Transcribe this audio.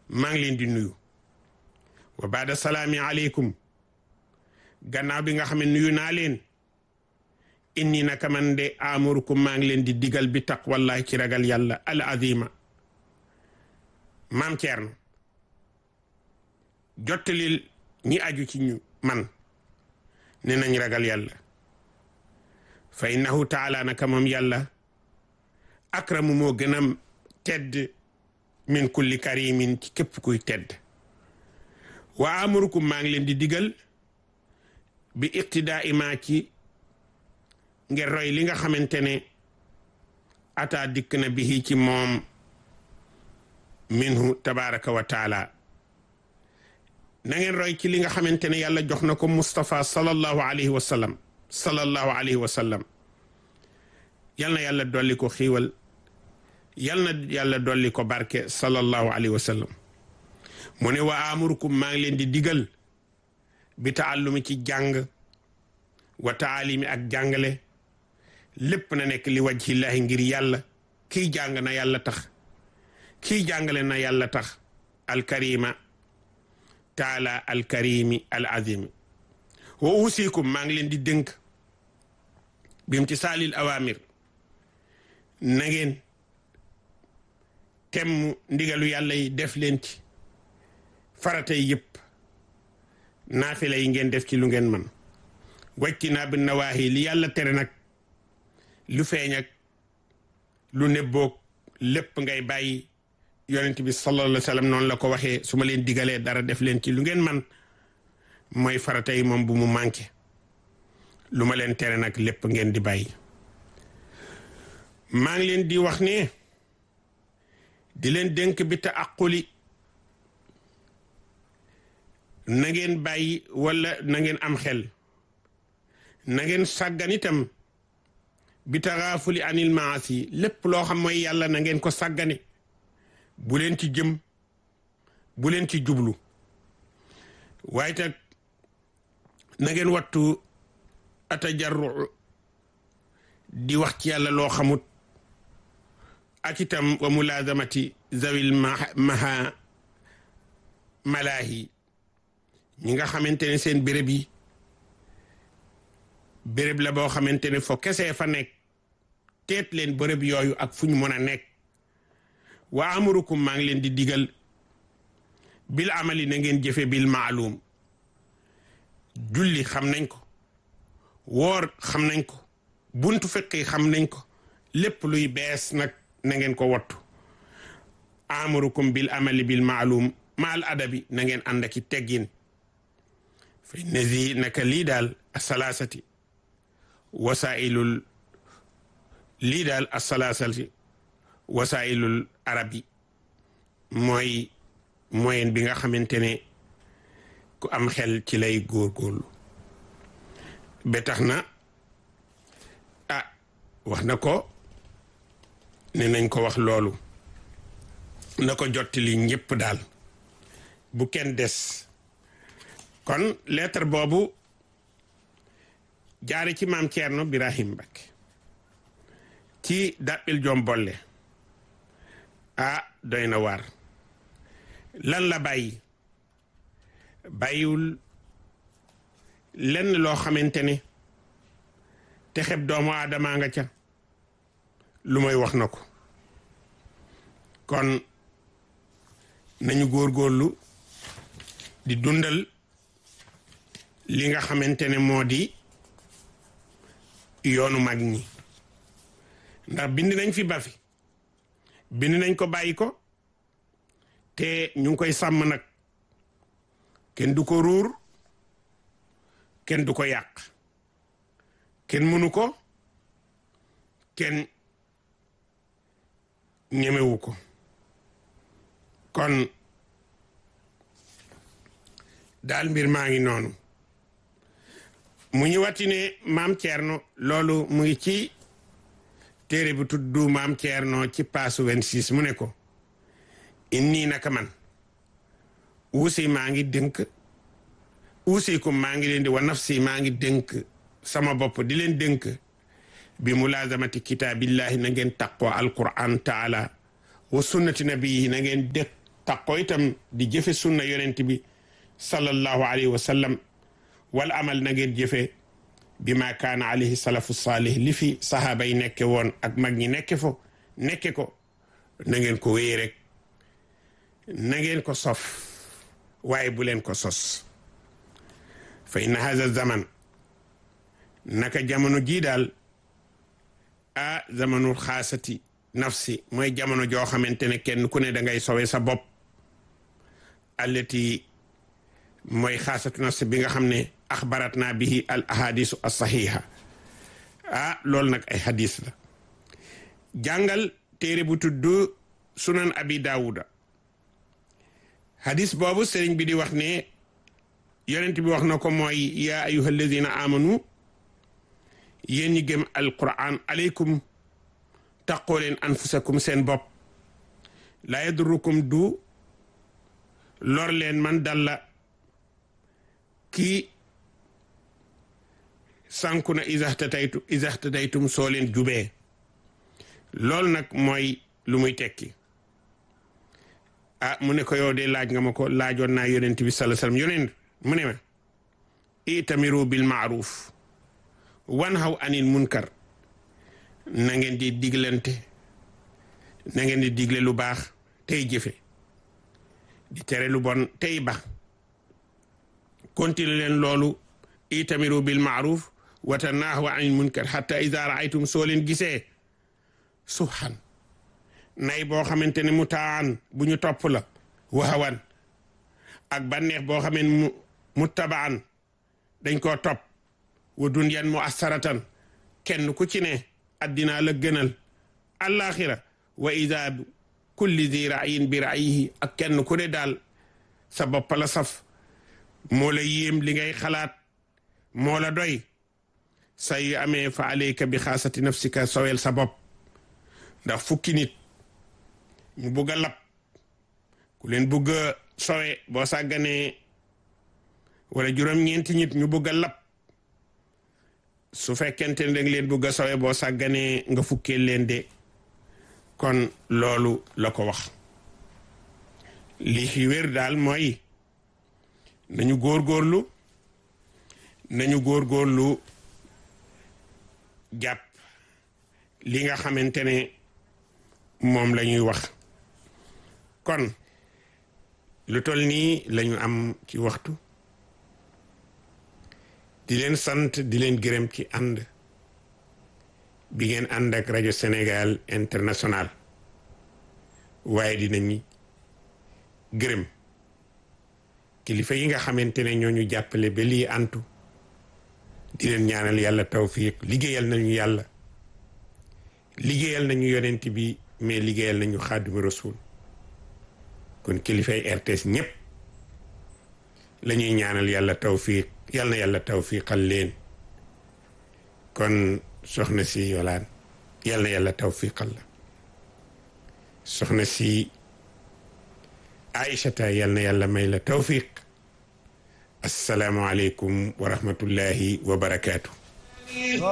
maa ngi leen di nuyu wa baada salaami aleykum gannaaw bi nga xam ne nuyu naa leen inni naka man de amurukum maa ngi leen di digal bi taqwallahi ci ragal yàlla al azima maam Ceerno jottalil ñi aju ci ñu man ne nañ ragal yàlla fa innahu taala naka moom yàlla akramu moo gën a tedd min kulli karimin ci képp kuy tedd wa amurukum maa ngi leen di digal bi iqtidaa ima ci ngir roy li nga xamante ne ata dikk na bihi ci moom minhu tabaraka wa taala na ngeen roy ci li nga xamante ne yàlla jox na ko Moustapha sallallahu alayhi wa sallam sallallahu alayhi wa sallam yal na yàlla dolli ko xiiwal yal na yàlla dolli ko barke sallallahu alayhi wa sallam mu ne wa amurukum maa ngi leen di digal bi taallumi ci jàng wa taalimi ak jàngale lépp na nekk li wajhillahi ngir yàlla kii jàng na yàlla tax kii jàngale na yàlla tax alkarima taala alkarimi al azimi wa usikum maa ngi leen di dénk bimtisaalil awamir na ngeen temm ndigalu yàlla yi def leen ci farata yi yëpp naafila yi ngeen def ci lu ngeen man wàcci naa bi nawaahi li yàlla tere nag lu feeñ ak lu nebboog lépp ngay bàyyi yonent bi sallallahu alayhi wa sallam noonu la ko waxee su ma leen digalee dara def leen ci lu ngeen man mooy farata yi moom bu mu manqué lu ma leen tere nag lépp ngeen di bàyyi maa ngi leen di wax ne di leen dénk bi ta aquli na ngeen bàyyi wala na ngeen am xel na ngeen sàggan itam bi taxaafuli anil maasi lépp loo xam mooy yàlla na ngeen ko sàggane bu leen ci jëm bu leen ci jublu waaye tag na ngeen wattu atajarru di wax ci yàlla loo xamut ak itam wa mulazamati zawil maha malaahi ñi nga xamante ne seen béréb yi béréb la boo xamante ne fo kesee fa nekk teet leen béréb yooyu ak fu ñu mën a nekk wa amurukum maa ngi leen di digal bil amali na ngeen jëfe bil maalum julli xam nañ ko woor xam nañ ko buntu fiqi xam nañ ko lépp luy bees nag na ngeen ko wattu amurukum bil amali bil maalum maal adabi na ngeen ànd aki teggin fa nezi naka lii daal asalaasati wasailul lii daal asalaasati wasailul arabi mooy moyen bi nga xamante ne ku am xel ci lay góorgóorlu ba tax na ah wax na ko ne nañ ko wax loolu na ko jottali ñëpp daal bu kenn des kon lettre boobu jaare ci maam Thierno Birahim Mbacké ci dàppil jom bolle ah doy na waar lan la bàyyi bàyyiwul lenn loo xamante ne te xeb doomu aadama nga ca lu may wax na ko kon nañu góorgóorlu di dundal li nga xamante ne moo di yoonu mag ñi ndax bind nañ fi ba fi bind nañ ko bàyyi ko te ñu ngi koy sàmm nag kenn du ko ruur kenn du ko yàq kenn mënu ko kenn ñemewu ko kon daal mbir maa ngi noonu mu ñu wati ne maam Thierno loolu mu ngi ci téere bi tudd maam Thierno ci paasu 26 mu ne ko inni naka man uusi maa ngi dénk uusikum maa ngi leen di wa nafsi maa ngi dénk sama bopp di leen dénk bi mulazamati kitaabillahi na ngeen taqoo alquran taala wa sunnati nabiyi na ngeen dëkk taqoo itam di jëfe sunna yonent bi sallallahu alayhi wa sallam wal amal na ngeen jëfe bi ma kaana alayhi salafu saalih li fi sahaaba yi nekke woon ak mag ñi nekke fo nekke ko na ngeen ko wéy rek na ngeen ko sof waaye bu leen ko sos fa inna haza zaman naka jamono jii daal a zamanul xaasati nafsi mooy jamono joo xamante ne kenn ku ne da ngay sowe sa bopp allati mooy xaasatu nafsi bi nga xam ne axbarat naa bihi al ahadisu as-sahiha ah loolu nag ay hadis la jàngal téere bu tudd sunan abi daawuda hadis boobu sëriñ bi di wax ne yonent bi wax na ko mooy yaa ayuha alladina amanu yéen ñi gëm alquran aleykum taqoo leen anfusakum seen bopp laa yadurukum du lor leen man dalla kii sànku na isaxtataytu isaxtataytum soo leen jubee loolu nag mooy lu muy tekki ah mu ne ko yow de laaj nga ma ko laajoon naa yonent bi sallallahu alayhi wasallam yonent mu ne ma itamiru bil maaruf wan haw anil munkar na ngeen di diglante na ngeen di digle lu baax tey jëfe di tere lu bon tey ba continue leen loolu itamiru bil maaruf wa tanaahu anil munkar hatta ida raaytum soo leen gisee subhan nay boo xamante ne mu taan bu ñu topp la waxawan ak bànneex boo xamee mu mu tabaan dañ koo topp wa dunyan mu asaratan kenn ku ci ne addinaa la gënal alaxira wa ida kulli di raayin bi raayihi ak kenn ku ne daal sa bopp la saf moo la yéem li ngay xalaat moo la doy sa yu amee fa alayka bi xaasati nafsika sowel sa bopp ndax fukki nit ñu bugg a lab ku leen bugg a sowe boo sàgganee wala juróom-ñeenti nit ñu bugg a lab su fekkente ne danga leen bugg a sowe boo sàgganee nga fukkee leen de kon loolu la ko wax li fi wér daal mooy nañu góorgóorlu nañu góorgóorlu jàpp li nga xamante ne moom la ñuy wax kon lu toll nii lañu am ci waxtu di leen sant di leen gërëm ci ànd bi ngeen ànd ak rajo Sénégal international waaye dinañu gërëm kilifa yi nga xamante ne ñoo ñu jàppale ba lii antu di leen ñaanal yàlla tawfiq liggéeyal nañu yàlla liggéeyal nañu yonent bi mais liggéeyal nañu xaadimu rasul kon kilifay RTS ñëpp la ñuy ñaanal yàlla tawfiq yàlla na yàlla tawfiqal leen kon soxna si yolaan yàlla na yàlla tawfiqal la soxna si aïchata yàlla na yàlla may la tawfiq assalaamu aleykum wa rahmatullahi wa barakaatu